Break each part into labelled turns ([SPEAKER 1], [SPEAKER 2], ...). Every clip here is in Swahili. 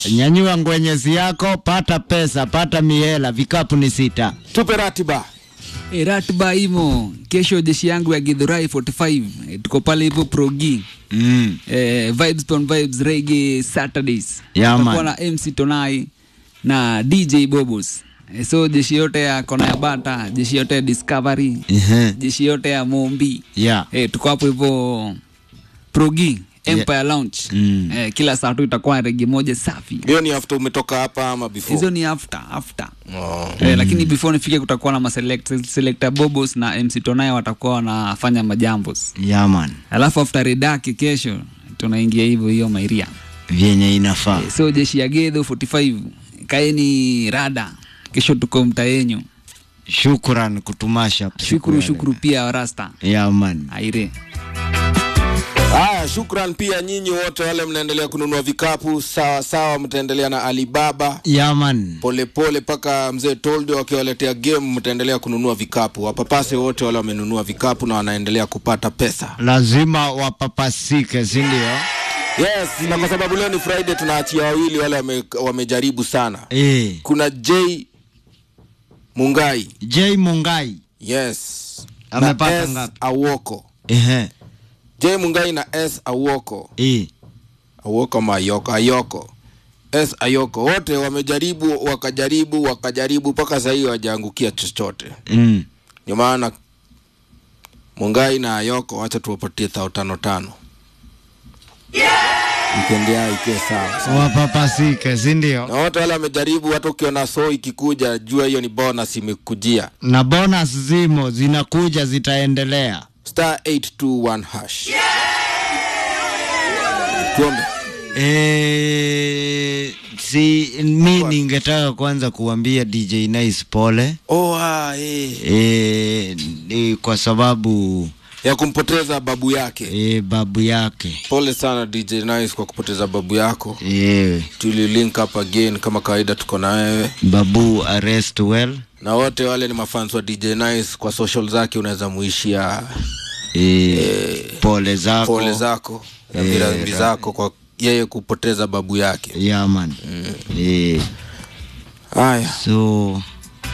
[SPEAKER 1] Nyanyua ngwenyezi yako, pata pesa, pata miela, vikapu ni sita.
[SPEAKER 2] Tupe ratiba.
[SPEAKER 3] E, ratiba imo kesho, jeshi yangu ya Githurai 45 e, tuko pale hivyo progi
[SPEAKER 1] Mm.
[SPEAKER 3] e, vibes on vibes reggae Saturdays
[SPEAKER 1] Yeah,
[SPEAKER 3] Tutakuwa
[SPEAKER 1] man.
[SPEAKER 3] na MC Tonai na DJ Bobos e, so jeshi yote ya kona ya bata, jeshi yote ya Discovery,
[SPEAKER 1] Ehe.
[SPEAKER 3] jeshi yote ya Mombi
[SPEAKER 1] Yeah.
[SPEAKER 3] e, tuko hapo hivyo progi Empire Lounge
[SPEAKER 1] Mm.
[SPEAKER 3] e, kila saa tu itakuwa regi moja safi.
[SPEAKER 2] Hiyo ni after umetoka hapa ama before?
[SPEAKER 3] Hizo ni after after
[SPEAKER 2] Oh.
[SPEAKER 3] Eh, lakini before nifike kutakuwa na maselect selector Bobos na MC Tonai watakuwa wanafanya majambos.
[SPEAKER 1] Yeah, man.
[SPEAKER 3] Alafu after redaki kesho tunaingia hivyo hiyo mairia.
[SPEAKER 1] Vyenye inafaa.
[SPEAKER 3] Eh, So jeshi ya Gedho 45 kaeni rada. Kesho tuko mtaa yenyu.
[SPEAKER 1] Shukran kutumasha.
[SPEAKER 3] Shukuru shukuru pia rasta.
[SPEAKER 1] Yeah, man.
[SPEAKER 3] Aire.
[SPEAKER 2] Haya, shukran pia nyinyi wote wale mnaendelea kununua vikapu sawa sawa, mtaendelea na Alibaba
[SPEAKER 1] Yeah, man.
[SPEAKER 2] polepole mpaka mzee Toldo wakiwaletea game, mtaendelea kununua vikapu. Wapapase wote wale wamenunua vikapu na wanaendelea kupata pesa.
[SPEAKER 1] Lazima wapapasike, si ndio?
[SPEAKER 2] Yes, na kwa sababu leo ni Friday, tunaachia wawili wale wame, wamejaribu sana.
[SPEAKER 1] Eh.
[SPEAKER 2] Kuna J Mungai,
[SPEAKER 1] J Mungai.
[SPEAKER 2] yes,
[SPEAKER 1] Amepata
[SPEAKER 2] na S
[SPEAKER 1] ngapi?
[SPEAKER 2] Awoko.
[SPEAKER 1] Ehe.
[SPEAKER 2] J Mungai na S Awoko,
[SPEAKER 1] Eh.
[SPEAKER 2] Awoko Mayoko, Ayoko, S Ayoko, wote wamejaribu, wakajaribu, wakajaribu mpaka sasa hivi hawajaangukia chochote.
[SPEAKER 1] Mm.
[SPEAKER 2] Ndio maana Mungai na Ayoko, wacha tuwapatie thao tano tano, wikendi yao ikiwe sawa.
[SPEAKER 1] Wapapasike, si ndio?
[SPEAKER 2] na wote wale wamejaribu. Hata ukiona so ikikuja, jua hiyo ni bonus imekujia.
[SPEAKER 1] Na bonus zimo zinakuja, zitaendelea.
[SPEAKER 2] Star 821 hash. Tuombe.
[SPEAKER 1] Eh, si mi ningetaka kwanza kuambia DJ Nice pole
[SPEAKER 2] Oh, ah, eh.
[SPEAKER 1] e, ni kwa sababu
[SPEAKER 2] ya kumpoteza babu yake.
[SPEAKER 1] e, babu yake
[SPEAKER 2] Pole sana DJ Nice kwa kupoteza babu yako.
[SPEAKER 1] e,
[SPEAKER 2] Tuli link up again kama kawaida, tuko na wewe
[SPEAKER 1] babu arrest well
[SPEAKER 2] na wote wale ni mafans wa DJ Nice. Kwa social zake unaweza muishia
[SPEAKER 1] e, pole zako
[SPEAKER 2] pole zako na virambi zako kwa yeye kupoteza babu yake.
[SPEAKER 1] yeah, man e,
[SPEAKER 2] Haya,
[SPEAKER 1] so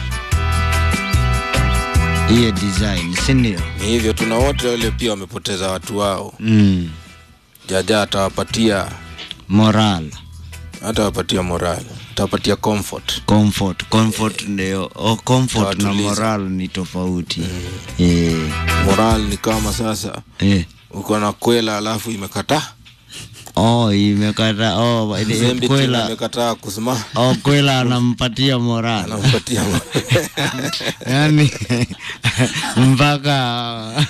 [SPEAKER 1] hiyo design sindio
[SPEAKER 2] ni hivyo, tuna wote wale pia wamepoteza watu wao.
[SPEAKER 1] mm,
[SPEAKER 2] Jaja atawapatia
[SPEAKER 1] moral
[SPEAKER 2] atawapatia moral, atawapatia comfort.
[SPEAKER 1] comfort comfort ndio oh, comfort na
[SPEAKER 2] Tawatuliza.
[SPEAKER 1] moral ni tofauti e,
[SPEAKER 2] Moral ni kama sasa
[SPEAKER 1] e.
[SPEAKER 2] uko na kwela alafu imekataa
[SPEAKER 1] Oh, imekata oh, ile-
[SPEAKER 2] Zembe tena
[SPEAKER 1] kwela
[SPEAKER 2] imekataa kusimama,
[SPEAKER 1] oh, kwela anampatia moral
[SPEAKER 2] anampatia
[SPEAKER 1] yani mpaka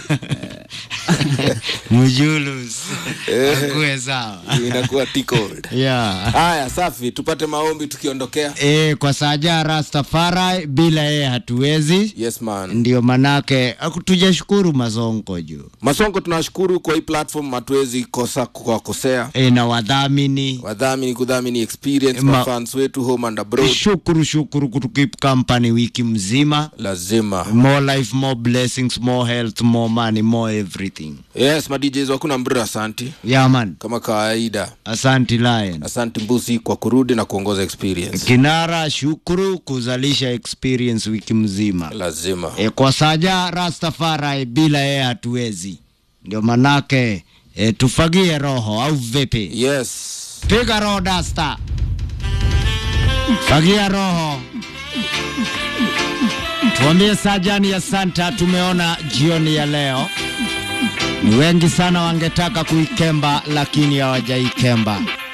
[SPEAKER 1] mjulus akuwe sawa
[SPEAKER 2] inakuwa tickled.
[SPEAKER 1] yeah.
[SPEAKER 2] Haya, safi, tupate maombi tukiondokea.
[SPEAKER 1] E, kwa saja Rastafari bila yeye hatuwezi,
[SPEAKER 2] Yes man.
[SPEAKER 1] ndio manake aku- tujashukuru mazongo juu
[SPEAKER 2] Masongo, tunashukuru kwa hii platform, hatuwezi kosa kuwakosea
[SPEAKER 1] e, na wadhamini
[SPEAKER 2] wadhamini, kudhamini experience
[SPEAKER 1] Ma-
[SPEAKER 2] mafans wetu home and abroad,
[SPEAKER 1] shukuru shukuru kutukip company wiki mzima
[SPEAKER 2] lazima
[SPEAKER 1] more life more blessings more health more money more everything
[SPEAKER 2] yes, ma DJs wakuna mbra, asanti
[SPEAKER 1] yaman
[SPEAKER 2] kama kawaida.
[SPEAKER 1] asanti lion
[SPEAKER 2] Asanti Mbusi kwa kurudi na kuongoza experience,
[SPEAKER 1] kinara shukuru kuzalisha experience wiki mzima
[SPEAKER 2] lazima
[SPEAKER 1] e, kwa saja Rastafari bila yeye hatuwezi, ndio manake e, tufagie roho au vipi?
[SPEAKER 2] yes.
[SPEAKER 1] Piga roho dasta, fagia roho. Tuambie Sajani ya Santa, tumeona jioni ya leo ni wengi sana wangetaka kuikemba lakini hawajaikemba.